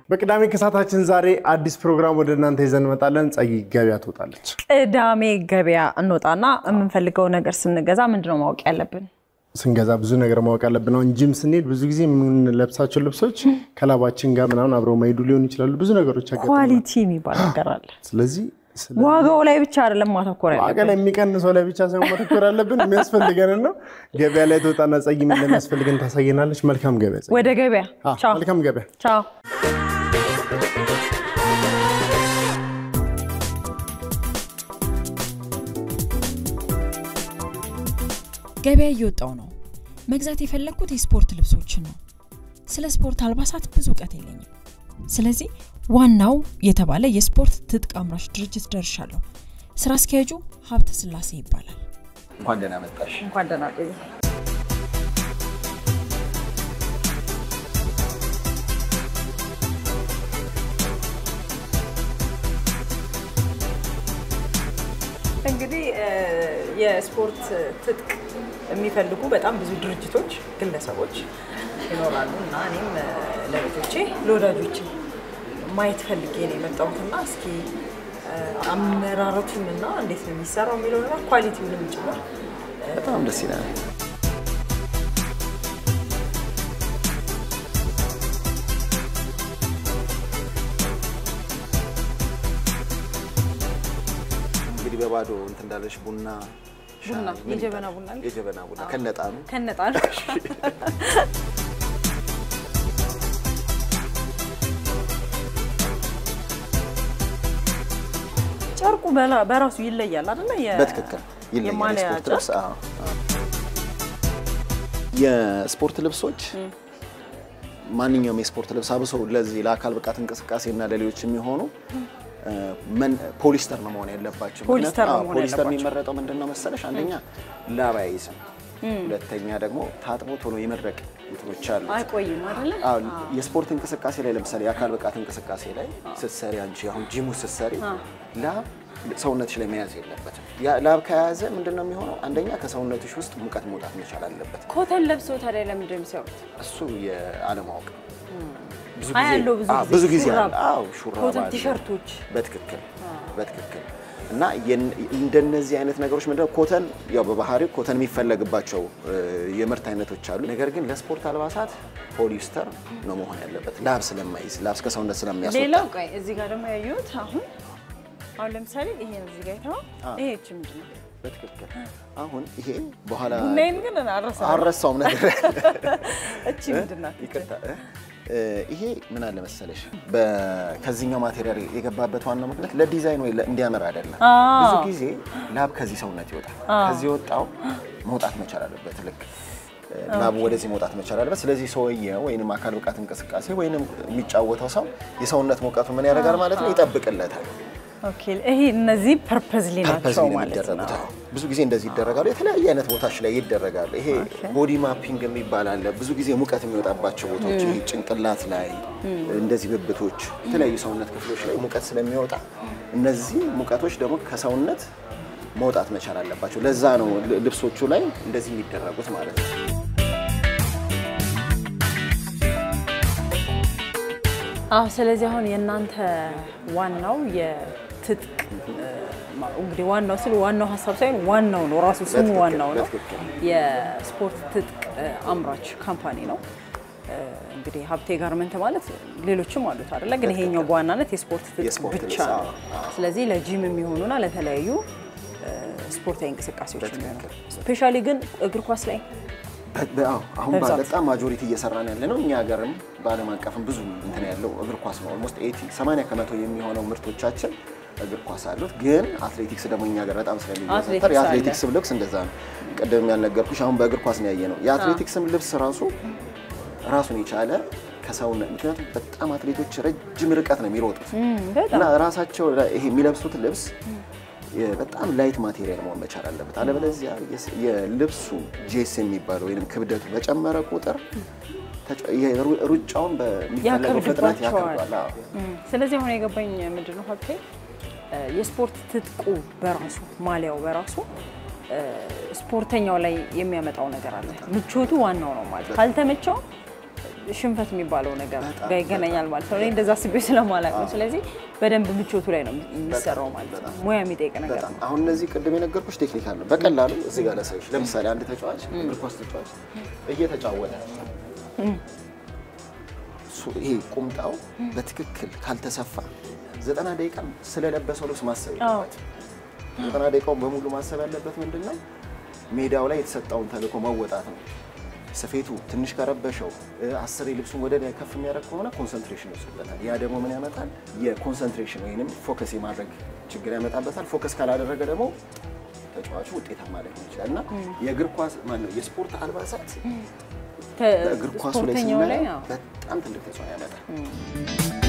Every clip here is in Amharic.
በቅዳሜ ከሰዓታችን ዛሬ አዲስ ፕሮግራም ወደ እናንተ ይዘን እንመጣለን። ጸጊ ገበያ ትወጣለች። ቅዳሜ ገበያ እንወጣና የምንፈልገው ነገር ስንገዛ ምንድነው ማወቅ ያለብን? ስንገዛ ብዙ ነገር ማወቅ ያለብን። አሁን ጂም ስንሄድ ብዙ ጊዜ የምንለብሳቸው ልብሶች ከላባችን ጋር ምናምን አብረው መሄዱ ሊሆኑ ይችላሉ። ብዙ ነገሮች ያጋጥማሉ። ኳሊቲ የሚባል ነገር አለ። ስለዚህ ስለ ዋጋው ላይ ብቻ አይደለም ማተኮር ዋጋ ያለብን። ላይ የሚቀንሰው ላይ ብቻ ሳይሆን ማተኮር ያለብን የሚያስፈልገንን ነው። ገበያ ላይ ትወጣና ጸጊ ምን እንደሚያስፈልገን ታሳየናለች። መልካም ገበያ ጸጊ። ወደ ገበያ አዎ፣ ቻው መልካም ገበያ። ቻው። ገበያ እየወጣው ነው። መግዛት የፈለግኩት የስፖርት ልብሶችን ነው። ስለ ስፖርት አልባሳት ብዙ እውቀት የለኝም። ስለዚህ ዋናው የተባለ የስፖርት ትጥቅ አምራች ድርጅት ደርሻለሁ። ስራ አስኪያጁ ሀብተ ስላሴ ይባላል። እንኳን ደህና መጣሽ። እንኳን ደህና ቆዩ። እንግዲህ የስፖርት ትጥቅ የሚፈልጉ በጣም ብዙ ድርጅቶች፣ ግለሰቦች ይኖራሉ እና እኔም ለቤቶቼ ለወዳጆቼ ማየት ፈልጌ ነው የመጣሁትና እስኪ አመራረቱን እና እንዴት ነው የሚሰራው የሚለው ነገር ኳሊቲውንም ጭምር በጣም ደስ ይላል። እንግዲህ በባዶ እንትን እንዳለሽ ቡና ቡና ሻይ፣ ምን የጀበና ይባላል? ቡና አለ? የጀበና ቡና ከነጣኑ ከነጣሉ ጨርቁ በላ- በራሱ ይለያል አይደለ? የ- በትክክል ይለያል። የማሊያ የስፖርት ጨርቅ ልብስ አዎ፣ አዎ። የስፖርት ልብሶች ማንኛውም የስፖርት ልብስ አብሶ ለዚህ ለአካል ብቃት እንቅስቃሴ እና ለሌሎች የሚሆኑ እ፣ መን- ፖሊስተር ነው መሆን ያለባቸው። ፖሊስተር ነው ምክንያቱም- አዎ፣ መሆን ፖሊስተር ያለባቸው። የሚመረጠው ምንድን ነው መሰለሽ? አንደኛ ላብ አይይዝም፣ ሁለተኛ ደግሞ ታጥቦ ቶሎ የመድረቅ እንትኖች አሉ። አይቆይም አይደለ? አዎ የስፖርት እንቅስቃሴ ላይ ለምሳሌ የአካል ብቃት እንቅስቃሴ ላይ ስትሰሪ አንቺ አሁን ጂሙ ስትሰሪ ላብ ሰውነትሽ ላይ መያዝ የለበትም። ያ ላብ ከያዘ ምንድን ነው የሚሆነው? አንደኛ ከሰውነትሽ ውስጥ ሙቀት መውጣት መቻል አለበት። ኮተን ለብሰው ታዲያ ለምንድን ነው የሚሰሩት? እሱ የአለማወቅ ብዙ አይ ያለው ብዙ አዎ፣ ጊዜ ብዙ ጊዜ ሹራብ፣ አለ። አዎ ሹራብ ኮተን አለ። ቲሸርቶች በትክክል በትክክል እና የን- እንደነዚህ አይነት ነገሮች ምንድነው ኮተን ያው በባህሪው ኮተን የሚፈለግባቸው እ፣ የምርት አይነቶች አሉ። ነገር ግን ለስፖርት አልባሳት ፖሊስተር ነው መሆን ያለበት ላብ ስለማይዝ ላብ ከሰውነት ስለሚያስወጣ ሌላው ቆይ እዚህ ጋር ደግሞ ያየሁት አሁን አሁን ለምሳሌ ይሄ ነው እዚህ ጋር የተባለው አዎ። ይሄ እቺ ምንድን ነው? በትክክል አሁን ይሄ በኋላ ቡናዬን ግን አልረሳሁም። አልረሳውም ነገር እቺ ምንድን ናት? ይቅርታ እ? እ፣ ይሄ ምን አለ መሰለሽ በ- ከዚህኛው ማቴሪያል የገባበት ዋናው ምክንያት ለዲዛይን ወይ ለ- እንዲያምር አይደለም። አዎ። ብዙ ጊዜ ላብ ከዚህ ሰውነት ይወጣል። ከዚህ የወጣው መውጣት መቻል አለበት። ልክ እ፣ ላቡ ወደዚህ መውጣት መቻል አለበት። ስለዚህ ሰውየው ወይንም አካል ብቃት እንቅስቃሴ ወይንም የሚጫወተው ሰው የሰውነት ሙቀቱ ምን ያደርጋል ማለት ነው ይጠብቅለታል። ኦኬ ይሄ እነዚህ ፐርፐዝሊ ፐርፐዝ ናቸው ነው ማለት የሚደረጉት። ነው። አዎ። ብዙ ጊዜ እንደዚህ ይደረጋሉ። የተለያየ አይነት ቦታዎች ላይ ይደረጋሉ። ይሄ ቦዲ ማፒንግ የሚባል አለ። ብዙ ጊዜ ሙቀት የሚወጣባቸው ቦታዎች ይሄ ጭንቅላት ላይ እንደዚህ ብብቶች፣ የተለያዩ ሰውነት ክፍሎች ላይ ሙቀት ስለሚወጣ እነዚህ ሙቀቶች ደግሞ ከሰውነት መውጣት መቻል አለባቸው። ለዛ ነው ል- ልብሶቹ ላይ እንደዚህ የሚደረጉት ማለት ነው። አዎ ስለዚህ አሁን የእናንተ ዋናው የትጥቅ እ፣ ማ- እንግዲህ ዋናው ስል ዋናው ሀሳብ ሳይሆን ዋናው ነው ራሱ ስሙ በትክክል፣ ዋናው ነው። በትክክል። የስፖርት ትጥቅ እ፣ አምራች ካምፓኒ ነው። እ፣ እንግዲህ ሀብቴ ጋርመንት ማለት ሌሎችም አሉት አይደለ? ግን ይሄኛው በዋናነት የስፖርት ትጥቅ የስፖርት ብቻ ልብስ፣ ነው። አዎ፣ ስለዚህ ለጂም የሚሆኑና ለተለያዩ እ፣ ስፖርታዊ እንቅስቃሴዎች የሚሆኑ በትክክል። ስፔሻሊ ግን እግር ኳስ ላይ በ- በ- አዎ፣ አሁን በብዛት። በጣም ማጆሪቲ እየሰራን ያለ ነው። እኛ ሀገርም በዓለም አቀፍም ብዙ እንትን ያለው እግር ኳስ ነው። ኦልሞስት 80 ከመቶ የሚሆነው ምርቶቻችን እግር ኳስ አሉት። ግን አትሌቲክስ ደግሞ እኛ ሀገር በጣም ስለሚዘወተር አትሌቲክስ የአትሌቲክስም ልብስ እንደዛ ነው። ቅድም ያልነገርኩሽ አሁን በእግር ኳስ ነው ያየ ነው። የአትሌቲክስም ልብስ ራሱ ራሱን የቻለ ከሰውነት ምክንያቱም በጣም አትሌቶች ረጅም ርቀት ነው የሚሮጡት በጣም እና ራሳቸው ላይ ይሄ የሚለብሱት ልብስ የ- በጣም ላይት ማቴሪያል መሆን መቻል አለበት። አለበለዚያ የስ- የልብሱ ጄስ የሚባለው ወይም ክብደቱ በጨመረ ቁጥር ተጫ- የሩ- ሩጫውን በሚፈለገው ፍጥነት ያከብድባቸዋል። ያከብዷል። አዎ። እም፣ ስለዚህ አሁን የገባኝ ምንድን ነው ሀብቴ እ፣ የስፖርት ትጥቁ በራሱ ማሊያው በራሱ እ፣ ስፖርተኛው ላይ የሚያመጣው ነገር አለ። ምቾቱ ዋናው ነው ማለት ካልተመቸው ሽንፈት የሚባለው ነገር ጋር ይገናኛል ማለት ነው። እኔ እንደዛ አስቤ ስለማላውቅ ነው። ስለዚህ በደንብ ምቾቱ ላይ ነው የሚሰራው ማለት ነው። ሙያ የሚጠይቅ ነገር በጣም ነው። አሁን እነዚህ ቅድም የነገርኩሽ ቴክኒካል ነው። በቀላሉ እዚህ ጋር ላሳይሽ። ለምሳሌ አንድ ተጫዋች እግር ኳስ ተጫዋች እየተጫወተ ሱ- ይሄ ቁምጣው በትክክል ካልተሰፋ ዘጠና ደቂቃ ስለለበሰው ልብስ ማሰብ የለበት። ዘጠና ደቂቃውን በሙሉ ማሰብ ያለበት ምንድን ነው? ሜዳው ላይ የተሰጠውን ተልዕኮ መወጣት ነው። ስፌቱ ትንሽ ከረበሸው እ፣ አስሬ ልብሱን ወደ ላይ ከፍ የሚያደርግ ከሆነ ኮንሰንትሬሽን ይወስድበታል። ያ ደግሞ ምን ያመጣል? የኮንሰንትሬሽን ወይንም ፎከስ የማድረግ ችግር ያመጣበታል። ፎከስ ካላደረገ ደግሞ ተጫዋቹ ውጤታማ ላይሆን ይችላል እና የእግር ኳስ ማነው የስፖርት አልባሳት በእግር ኳሱ ላይ ስፖርተኛው ላይ ስናየው አዎ። በጣም ትልቅ ተጽዕኖ ያመጣል።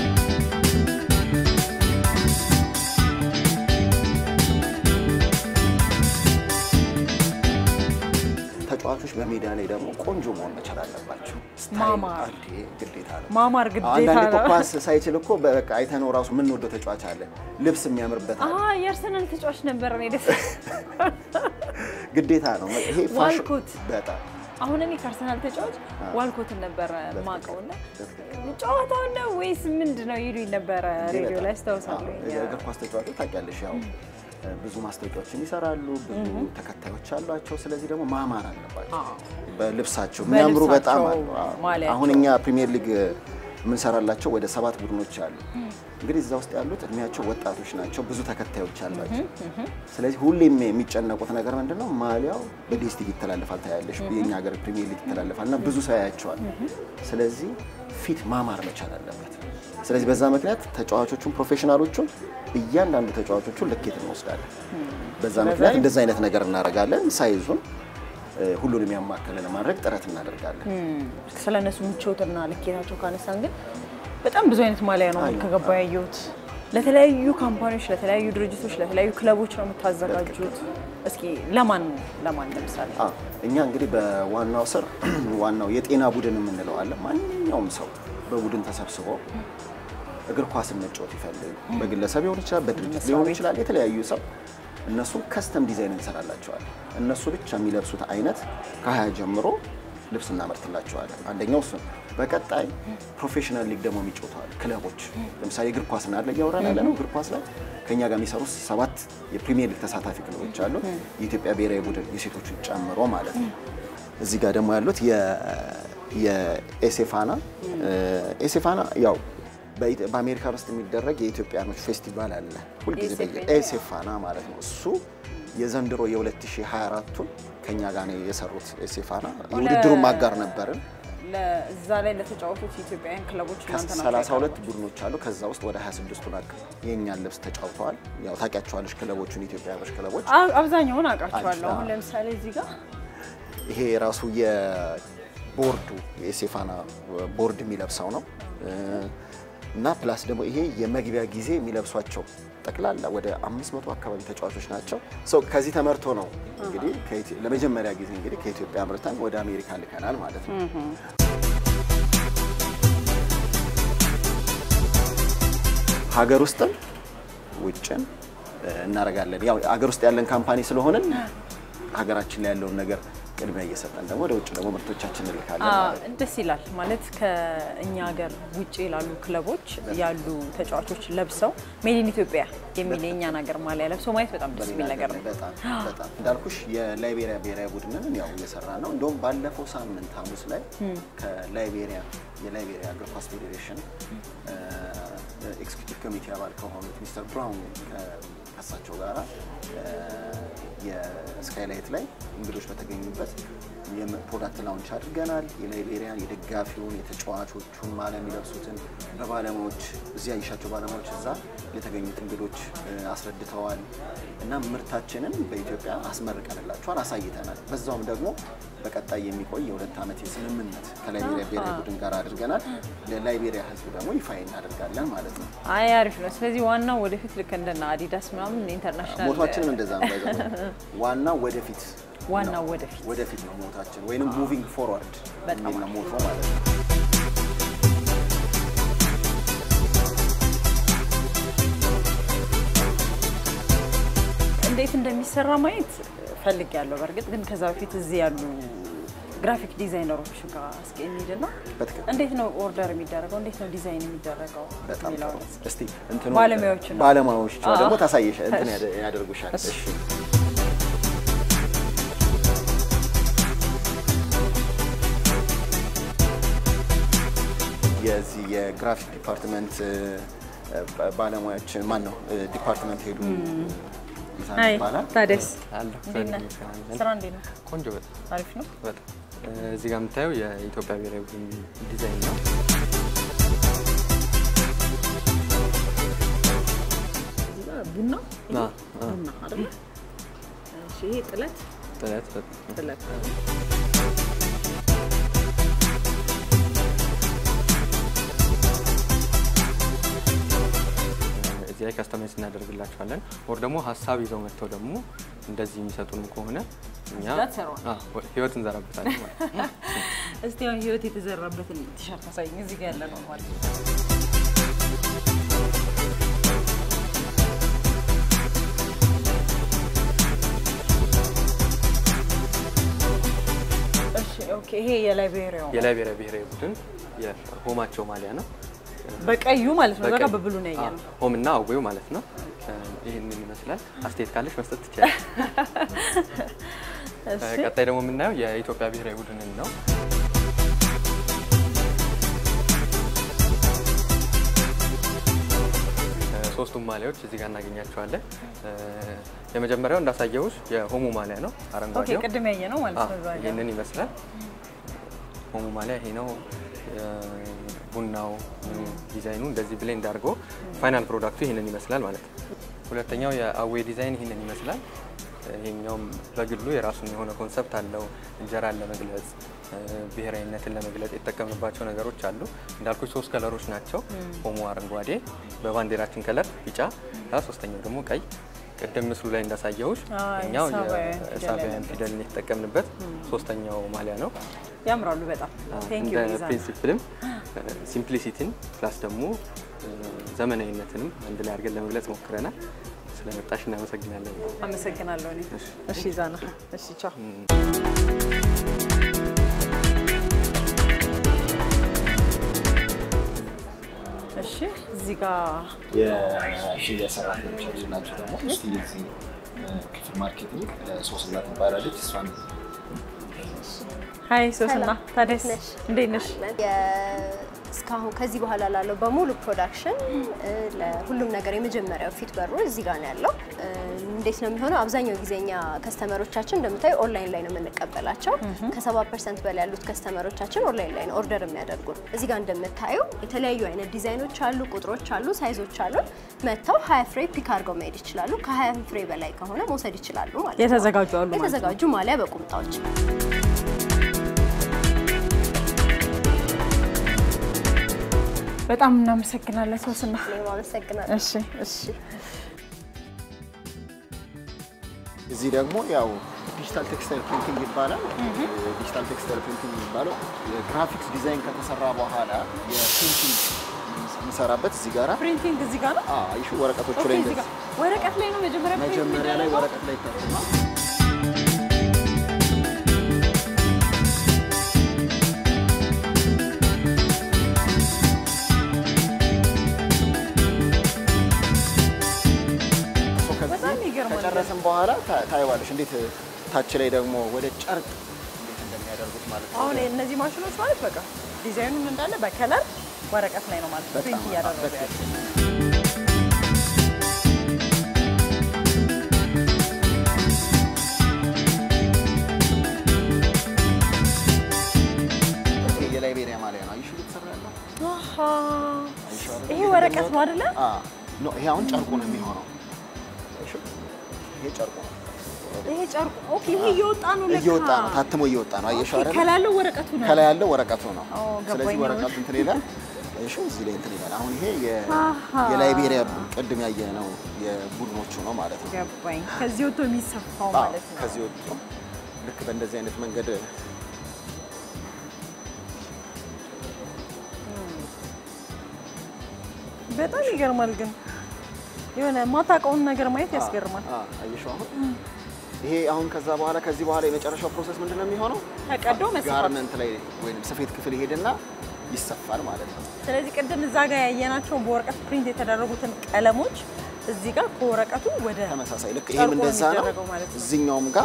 ተጫዋቾች በሜዳ ላይ ደግሞ ቆንጆ መሆን መቻል አለባቸው። ስታይል ማማር። አንዴ ግዴታ ነው። ማማር ግዴታ አንዳንድ እኮ ነው። ኳስ ሳይችል እኮ በቃ አይተነው ራሱ የምንወደው ተጫዋች አለ። ልብስ የሚያምርበት አለ። አዎ የአርሰናል ተጫዋች ነበር እኔ ደስ ግዴታ ነው። ይሄ ፋሽን ዋልኮት። በጣም አሁን እኔ ከአርሰናል ተጫዋች ዋልኮትን ነበረ ማውቀውና ጨዋታው ነው ወይስ ምንድን ነው ይሉኝ ነበረ ሬዲዮ ላይ አስታውሳለሁ። አዎ፣ የእግር ኳስ ተጫዋቾች ታውቂያለሽ፣ ያው ብዙ ማስታወቂያዎችን ይሰራሉ፣ ብዙ ተከታዮች አሏቸው። ስለዚህ ደግሞ ማማር አለባቸው በልብሳቸው የሚያምሩ በጣም አሉ። አዎ። ማሊያቸው። አሁን እኛ ፕሪሚየር ሊግ የምንሰራላቸው ወደ ሰባት ቡድኖች አሉ። እንግዲህ እዛ ውስጥ ያሉት እድሜያቸው ወጣቶች ናቸው፣ ብዙ ተከታዮች አሏቸው። ስለዚህ ሁሌም የሚጨነቁት ነገር ምንድን ነው? ማሊያው በዲኤስቲቪ ይተላለፋል፣ ታያለሽ። የኛ ሀገር ፕሪሚየር ሊግ ይተላለፋል እና ብዙ ሰው ያያቸዋል። ስለዚህ ፊት ማማር መቻል አለበት። ስለዚህ በዛ ምክንያት ተጫዋቾቹን ፕሮፌሽናሎቹን እያንዳንዱ ተጫዋቾቹን ልኬት እንወስዳለን። በዛ ምክንያት እንደዛ አይነት ነገር እናደርጋለን። ሳይዙን እ፣ ሁሉንም ያማከለ ለማድረግ ጥረት እናደርጋለን። ስለ እነሱ ምቾትና ልኬታቸው ካነሳን ግን በጣም ብዙ አይነት ማሊያ ነው ከገባ ያየሁት። ለተለያዩ ካምፓኒዎች፣ ለተለያዩ ድርጅቶች፣ ለተለያዩ ክለቦች ነው የምታዘጋጁት። እስኪ ለማን ለማን ለምሳሌ አ፣ እኛ እንግዲህ በዋናው ስር ዋናው የጤና ቡድን የምንለው አለ። ማንኛውም ሰው በቡድን ተሰብስቦ እግር ኳስን መጫወት ይፈልግ በግለሰብ ሊሆን ይችላል፣ በድርጅት ሊሆን ይችላል። የተለያዩ ሰው እነሱ ከስተም ዲዛይን እንሰራላቸዋለን። እነሱ ብቻ የሚለብሱት አይነት ከሀያ ጀምሮ ልብስ እናመርትላቸዋለን። አንደኛው እሱ ነው። በቀጣይ ፕሮፌሽናል ሊግ ደግሞ የሚጫወተዋል ክለቦች ለምሳሌ እግር ኳስ ናለ እያወራን ያለ ነው። እግር ኳስ ላይ ከእኛ ጋር የሚሰሩ ሰባት የፕሪሚየር ሊግ ተሳታፊ ክለቦች አሉ። የኢትዮጵያ ብሔራዊ ቡድን የሴቶችን ጨምሮ ማለት ነው። እዚህ ጋር ደግሞ ያሉት የኤሴፋና ኤሴፋና ያው በኢት- በአሜሪካ ውስጥ የሚደረግ የኢትዮጵያኖች ፌስቲቫል አለ ሁልጊዜ በየ- ኤሴፋና ማለት ነው። እሱ የዘንድሮ የ2024ቱን ከኛ ጋር ነው የሰሩት። ኤሴፋና የውድድሩን ማጋር ነበርን። ለዛ ላይ ለተጫወቱት ኢትዮጵያውያን ክለቦች እናንተ ናችሁ ከ32 ቡድኖች አሉ። ከዛ ውስጥ ወደ 26ቱን አቅ የእኛን ልብስ ተጫውተዋል። ያው ታውቂያቸዋለሽ ክለቦቹን ኢትዮጵያኖች ክለቦች አ- አብዛኛውን አውቃቸዋለሁ። አዎ። አሁን ለምሳሌ እዚህ ጋር ይሄ ራሱ የቦርዱ የሴፋና ቦርድ የሚለብሰው ነው እና ፕላስ ደግሞ ይሄ የመግቢያ ጊዜ የሚለብሷቸው ጠቅላላ ወደ 500 አካባቢ ተጫዋቾች ናቸው። ሰው ከዚህ ተመርቶ ነው እንግዲህ ከኢትዮ- ለመጀመሪያ ጊዜ እንግዲህ ከኢትዮጵያ አምርተን ወደ አሜሪካ ልከናል ማለት ነው። ሀገር ውስጥም ውጭን እናደርጋለን። ያው ሀገር ውስጥ ያለን ካምፓኒ ስለሆንን ሀገራችን ላይ ያለውን ነገር ቅድሚያ እየሰጠን ደግሞ ወደ ውጭ ደግሞ ምርቶቻችን እንልካለን ማለት ነው። ደስ ይላል ማለት ከእኛ ሀገር ውጭ ላሉ ክለቦች ያሉ ተጫዋቾች ለብሰው ሜድ ኢን ኢትዮጵያ የሚል የእኛን ሀገር ማሊያ ለብሰው ማየት በጣም ደስ የሚል ነገር ነው። በጣም በጣም እንዳልኩሽ የላይቤሪያ ብሔራዊ ቡድንን ያው እየሰራ ነው። እንደውም ባለፈው ሳምንት ሐሙስ ላይ ከላይቤሪያ የላይቤሪያ እግር ኳስ ፌዴሬሽን ኤክስኪዩቲቭ ኮሚቴ አባል ከሆኑት ሚስተር ብራውን ከሳቸው ጋራ የስካይላይት ላይ እንግዶች በተገኙበት የፕሮዳክት ላውንች አድርገናል። የላይቤሪያን የደጋፊውን የተጫዋቾቹን ማሊያ የሚለብሱትን በባለሙያዎች እዚያ ያየሻቸው ባለሙያዎች እዛ የተገኙት እንግዶች እ፣ አስረድተዋል እና ምርታችንን በኢትዮጵያ አስመርቀንላቸዋል፣ አሳይተናል። በዛውም ደግሞ በቀጣይ የሚቆይ የሁለት ዓመት የስምምነት ከላይቤሪያ ብሔራዊ ቡድን ጋር አድርገናል። ለላይቤሪያ ሕዝብ ደግሞ ይፋ እናደርጋለን ማለት ነው። አይ አሪፍ ነው። ስለዚህ ዋናው ወደፊት ልክ እንደና አዲዳስ ምናምን ኢንተርናሽናል ሞቷችንም እንደዛ ነው። ባይዘ ዋናው ወደፊት ዋናው ወደፊት ወደፊት ነው ሞታችን ወይንም ሙቪንግ ፎርዋርድ በጣም የሚል ነው ሞቶ ማለት ነው። እንዴት እንደሚሰራ ማየት ፈልግ ያለው በእርግጥ ግን ከዛ በፊት እዚህ ያሉ ግራፊክ ዲዛይነሮች ጋር እስኪ እንሂድና በትክክል እንዴት ነው ኦርደር የሚደረገው? እንዴት ነው ዲዛይን የሚደረገው? በጣም የሚለውን ጥሩ። እስኪ። እስቲ እንትኑ ባለሙያዎቹ ነው። ባለሙያዎቹ አዎ። ደግሞ ታሳየሽ እንትን ያደ- ያደርጉሻል። እሺ። እሺ የዚህ የግራፊክ ዲፓርትመንት እ፣ ባ- ባለሙያዎች ማን ነው? እ፣ ዲፓርትመንት ሄዱ ይዛን አይ ይባላል። ታዲያስ አለሁ እንዴት ነህ? ስራ እንዴት ነው? ቆንጆ በጣም አሪፍ ነው። በጣም እዚህ ጋር የምታየው የኢትዮጵያ ብሔራዊ ቡድን ዲዛይን ነው። እዚህ ጋር ቡና አ፣ አ፣ ቡና አይደል? እሺ ይሄ ጥለት ጥለት በጣም ጥለት እዚህ ላይ ከስተማይዝ እናደርግላቸዋለን። ወር ደግሞ ሀሳብ ይዘው መጥተው ደግሞ እንደዚህ የሚሰጡንም ከሆነ እኛ እዚህ ጋር ትሰራዋለህ? አ፣ ህይወት እንዘራበታለን ማለት ነው። እስቲ አሁን ህይወት የተዘራበትን ቲሸርት አሳይኝ። እዚህ ጋር ያለ ነው ማለት ነው። እሺ ኦኬ። ይሄ የላይቤሪያው የላይቤሪያ ብሔራዊ ቡድን የሆማቸው ማሊያ ነው። በቀዩ ማለት ነው። በቃ በቀይ- በብሉ ነው ያየ አ፣ ነው። ሆም እና አዌው ማለት ነው። ይህንን ይመስላል። አስተያየት ካለሽ መስጠት ትችላለሽ። እሺ ቀጣይ ደግሞ የምናየው የኢትዮጵያ ብሔራዊ ቡድንን ነው። ሶስቱም ማሊያዎች እዚህ ጋር እናገኛቸዋለን። የመጀመሪያው እንዳሳየውሽ የሆሙ ማሊያ ነው፣ ኦኬ። አረንጓዴው። ቅድም ያየ ነው ማለት አዎ፣ ነው። እዛ ጋር። ይህንን ይመስላል። ሆሙ ማሊያ ይሄ ነው። ቡናው ዲዛይኑ እንደዚህ ብሌንድ አድርጎ ፋይናል ፕሮዳክቱ ይህንን ይመስላል ማለት ነው። ሁለተኛው የአዌ ዲዛይን ይህንን ይመስላል። ይሄኛውም በግሉ የራሱን የሆነ ኮንሰፕት አለው። እንጀራን ለመግለጽ ብሔራዊነትን ለመግለጽ የተጠቀምንባቸው ነገሮች አሉ። እንዳልኩ ሶስት ከለሮች ናቸው። ሆሞ አረንጓዴ፣ በባንዲራችን ከለር ቢጫ፣ ሶስተኛው ደግሞ ቀይ። ቅድም ምስሉ ላይ እንዳሳየሁሽ አይ፣ እኛው ሳባውያን ፊደል የሳቢያን ያለበት። ፊደልን የተጠቀምንበት ሶስተኛው ማሊያ ነው። ያምራሉ በጣም ቴንክ ዩ እንደ ፕሪንሲፕልም ሲምፕሊሲቲን ፕላስ ደግሞ ዘመናዊነትንም አንድ ላይ አድርገን ለመግለጽ ሞክረናል። ስለመጣሽ እናመሰግናለን። አመሰግናለሁ። እኔ እሺ ዛና እሺ ቻው። እሺ እዚህ ጋር የሽያጭ ሰራተኞቻችን ናቸው። ደግሞ እስቲ የዚህ ክፍል ማርኬቲንግ ሶስና ትባላለች። እሷን ሀይ ሶስና ታዲያስ ነሽ? እንዴት ነሽ? እስካሁን ከዚህ በኋላ ላለው በሙሉ ፕሮዳክሽን ለሁሉም ነገር የመጀመሪያው ፊት በሩ እዚህ ጋር ነው ያለው። እ፣ እንዴት ነው የሚሆነው? አብዛኛው ጊዜ እኛ ከስተመሮቻችን እንደምታዩ ኦንላይን ላይ ነው የምንቀበላቸው። ከሰባ ፐርሰንት በላይ ያሉት ከስተመሮቻችን ኦንላይን ላይ ነው ኦርደር የሚያደርጉን። እዚህ ጋር እንደምታዩ የተለያዩ አይነት ዲዛይኖች አሉ፣ ቁጥሮች አሉ፣ ሳይዞች አሉ። መጥተው ሀያ ፍሬ ፒክ አድርገው መሄድ ይችላሉ። ከሀያ ፍሬ በላይ ከሆነ መውሰድ ይችላሉ ማለት ነው። የተዘጋጁ አሉ ማለት ነው። የተዘጋጁ ማሊያ በቁምጣዎች በጣም እናመሰግናለን ሶስና። እኔም አመሰግናለሁ። እሺ እሺ እዚህ ደግሞ ያው ዲጂታል ቴክስታይል ፕሪንቲንግ ይባላል። ዲጂታል ቴክስታይል ፕሪንቲንግ የሚባለው የግራፊክስ ዲዛይን ከተሰራ በኋላ የፕሪንቲንግ የምሰራበት እዚህ ጋራ ፕሪንቲንግ እዚህ ጋር ነው። አዎ፣ አይሹ ወረቀቶቹ ኦኬ ላይ እዚህ ጋር እንደዚህ ወረቀት ላይ ነው መጀመሪያ ፕሪንት መጀመሪያ ላይ የሚደረገው? ወረቀት ላይ ይታተማል። ከዚህ በጣም ይገርማል። ከጨረስን በኋላ ታ- ታይዋለሽ እንዴት ታች ላይ ደግሞ ወደ ጨርቅ እንዴት እንደሚያደርጉት ማለት ነው። አሁን እነዚህ ማሽኖች ማለት በቃ ዲዛይኑም እንዳለ በከለር ወረቀት ላይ ነው ማለት ነው በጣም ፕሪንት እያደረጉ በጣም ያለ ይሄ የላይቤሪያ ማሊያ ነው። አይሹ እየተሰራ ያለው አሃ። አይሹ አይደለ? ይሄ ወረቀት ነው አይደለ? አዎ። ኖ ይሄ አሁን ጨርቁ ነው የሚሆነው። አይሹ ይሄ ጨርቁ ነው። ይሄ ጨርቁ ኦኬ። ይሄ እየወጣ ነው ለካ እየወጣ ነው፣ ታትሞ እየወጣ ነው። አየሽው አይደለ? ከላይ ያለው ወረቀቱ ነው። ከላይ ያለው ወረቀቱ ነው። ኦ፣ ስለዚህ ገባኝ ወረቀቱ አሁን። እንትን ይላል። እሺ እዚህ ላይ እንትን ይላል። አሁን ይሄ የ- አሃ። የላይቤሪያ ቅድም ያየ ነው የቡድኖቹ ነው ማለት ነው። ገባኝ። ከዚህ ወጥቶ የሚሰፋው አዎ፣ ማለት ነው። ከዚህ ወጥቶ ልክ በእንደዚህ አይነት መንገድ በጣም ይገርማል። ግን የሆነ ማታውቀውን ነገር ማየት ያስገርማል። አዎ፣ አየሽው አሁን ይሄ አሁን ከዛ በኋላ ከዚህ በኋላ የመጨረሻው ፕሮሰስ ምንድን ነው የሚሆነው? ተቀዶ መስፋት። ጋርመንት ላይ ወይም ስፌት ክፍል ይሄድና ይሰፋል ማለት ነው። ስለዚህ ቅድም እዛ ጋር ያየናቸውን በወረቀት ፕሪንት የተደረጉትን ቀለሞች እዚህ ጋር ከወረቀቱ ወደ ተመሳሳይ ልክ ጨርቁ ይሄም እንደዛ ነው። የሚደረገው ማለት ነው። እዚህኛውም ጋር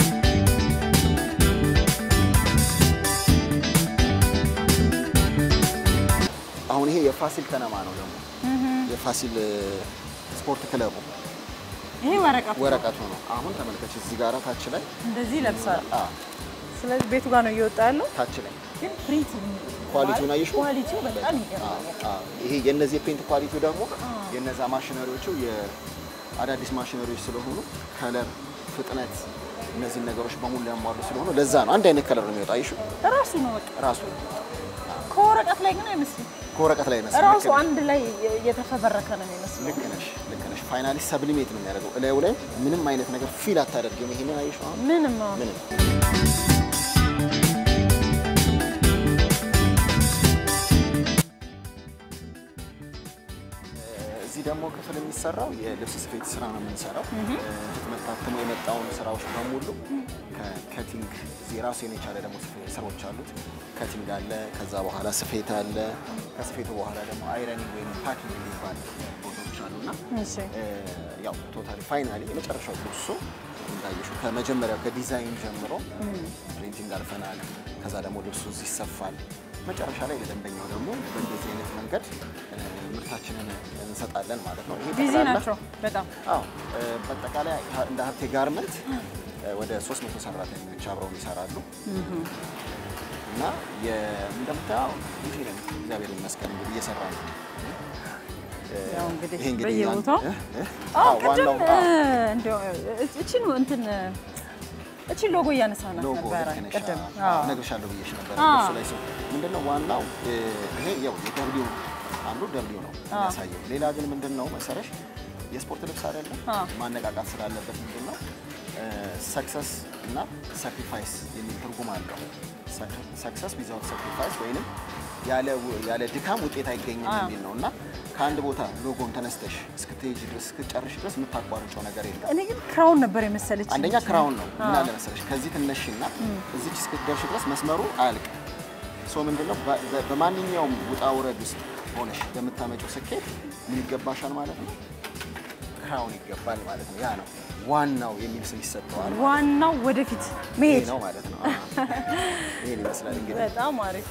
አሁን ይሄ የፋሲል ከነማ ነው ደግሞ የፋሲል እ፣ ስፖርት ክለቡ ይሄ ወረቀቱ ወረቀቱ ነው። አሁን ተመልከች እዚህ ጋር ታች ላይ እንደዚህ ይለብሳል። አ ስለዚህ ቤቱ ጋር ነው እየወጣ ያለው። ታች ላይ ግን ፕሪንት ኳሊቲውን አየሽው? ኳሊቲው በጣም አ ይገርማል። አ ይሄ የነዚህ የፔንት ኳሊቲው ደግሞ የነዛ ማሽነሪዎቹ የአዳዲስ ማሽነሪዎች ስለሆኑ ከለር፣ ፍጥነት እነዚህን ነገሮች በሙሉ ያሟሉ ስለሆኑ ለዛ ነው አንድ አይነት ከለር ነው የሚወጣ። አየሽው? ራሱ ነው በቃ ራሱ ከወረቀት ላይ ግን አይመስልም። ከወረቀት ላይ መስል ራሱ አንድ ላይ የተፈበረከ ነው የሚመስለው። ልክ ነሽ፣ ልክ ነሽ። ፋይናሊ ሰብሊሜት ነው የሚያደርገው። እላዩ ላይ ምንም አይነት ነገር ፊል አታደርግም። ይሄንን አየሽው? አሁን ምንም አዎ። ምንም እዚህ ደግሞ ክፍል የሚሰራው የልብስ ስፌት ስራ ነው የምንሰራው። ህትመት ታትሞ የመጣውን ስራዎች በሙሉ ከከቲንግ እዚህ ራሱን የቻለ ደግሞ ስፌት ስራዎች አሉት። ከቲንግ አለ፣ ከዛ በኋላ ስፌት አለ። ከስፌቱ በኋላ ደግሞ አይረኒንግ ወይም ፓኪንግ የሚባል ቦታዎች አሉና እሺ ያው ቶታሊ ፋይናሊ የመጨረሻው ልብሱ እንዳየሽው ከመጀመሪያው ከዲዛይን ጀምሮ ፕሪንቲንግ አልፈናል። ከዛ ደግሞ ልብሱ እዚህ ይሰፋል። መጨረሻ ላይ ለደንበኛው ደግሞ በእንደዚህ አይነት መንገድ እ፣ ምርታችንን እንሰጣለን ማለት ነው። ይሄ ቢዚ ጠቅላላ- ናቸው በጣም አዎ እ፣ በአጠቃላይ ሀ- እንደ ሀብቴ ጋርመንት እ፣ ወደ 300 ሰራተኞች አብረው ይሰራሉ እና የ- እንደምታየው እንዲህ ነን። እግዚአብሔር ይመስገን እንግዲህ እየሰራ ነው። ያው እንግዲህ ይሄ እንግዲህ በየቦታው እ፣ እ፣ አዎ አዎ፣ ቅድም ዋናው አዎ። እንዲያው እቺን እንትን እቺን ሎጎ እያነሳናት ሎጎ ነበረ ልክ ነሽ። ቅድም። አዎ፣ አዎ እነግርሻለሁ ብዬሽ ነበር። አዎ። እሱ ላይ ሰው ምንድነው ዋናው እ፣ ይሄ ያው የደብሊው አንዱ ደብሊው ነው የሚያሳየው። ሌላ ግን ምንድነው መሰረሽ የስፖርት ልብስ አይደለም አዎ። ማነቃቃት ስላለበት ምንድነው ሰክሰስ እና ሳክሪፋይስ የሚል ትርጉም አለው። ሰክሰስ ዊዛውት ሳክሪፋይስ ወይንም ያለ ው- ያለ ድካም ውጤት አይገኝም አዎ። የሚል ነው እና ከአንድ ቦታ ሎጎን ተነስተሽ እስክትሄጂ ድረስ እስክትጨርሽ ድረስ የምታቋርጨው ነገር የለም። እኔ ግን ክራውን ነበር የመሰለች አንደኛ ክራውን ነው። ምን አለ መሰለሽ ከዚህ ትነሽና እዚች እስክትደርሽ ድረስ መስመሩ አያልቅም። ሶ ምንድነው በ- በ- በማንኛውም ውጣ ውረድ ውስጥ ሆነሽ በምታመጪው ስኬት ምን ይገባሻል ማለት ነው? ክራውን ይገባል ማለት ነው። ያ ነው ዋናው የሚል ስም ይሰጠዋል። ዋናው ወደፊት ይሄ መሄድ ነው ማለት ነው። ይሄን ይመስላል እንግዲህ በጣም አሪፍ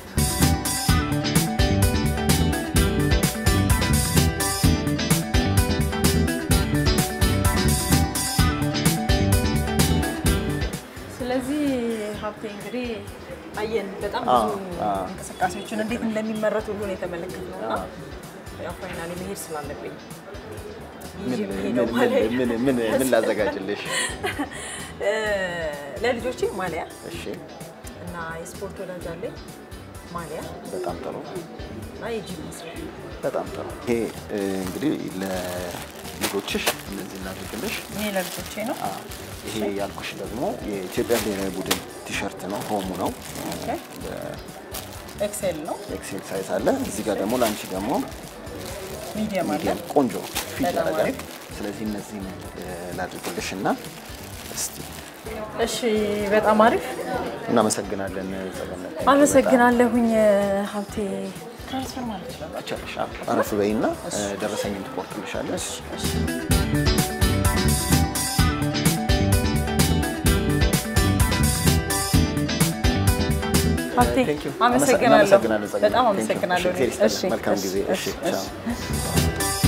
ስለዚህ ሀብቴ እንግዲህ አየን በጣም ብዙ አዎ፣ አዎ። እንቅስቃሴዎችን እንዴት እንደሚመረቱ ሁሉ ነው የተመለከትነው እና ያው ፋይናሊ መሄድ ስላለብኝ ይዤ ምን- የምሄደው ምን- ማሊያ ምን- ምን ምን ላዘጋጅልሽ? እ፣ ለልጆቼ ማሊያ እሺ፣ እና የስፖርት ወዳጅ አለኝ ማሊያ በጣም ጥሩ እና የጂም መስሪያ በጣም ጥሩ። ይሄ እ, እንግዲህ ለልጆችሽ እነዚህ እናድርግልሽ። ይሄ ለልጆቼ ነው። አ፣ ይሄ ያልኩሽ ደግሞ የኢትዮጵያ ብሔራዊ ቡድን ቲሸርት ነው፣ ሆሙ ነው። ኤክሴል ነው። ኤክሴል ሳይዝ አለ። እዚህ ጋር ደግሞ ለአንቺ ደግሞ ሚዲየም አለ። ሚዲየም ቆንጆ ፊት በጣም ያደርጋል። አሪፍ። ስለዚህ እነዚህን እ, ላድርግልሽ እና እስቲ እሺ፣ በጣም አሪፍ እናመሰግናለን። ጸገነት አመሰግናለሁኝ ሀብቴ። ትራንስፈር ማለት ይችላል። ቻለሽ አረፍ በይና እ, ደረሰኝን ትቆርጥልሻለሽ። ሀብቴ Thank you. አመሰግናለሁ። እናመሰግናለን ጸገነት። በጣም Thank you. አመሰግናለሁ። እሺ፣ እግዚአብሔር ይስጥልን። እሺ፣ መልካም እሺ፣ ጊዜ። እሺ፣ እሺ፣ ቻው።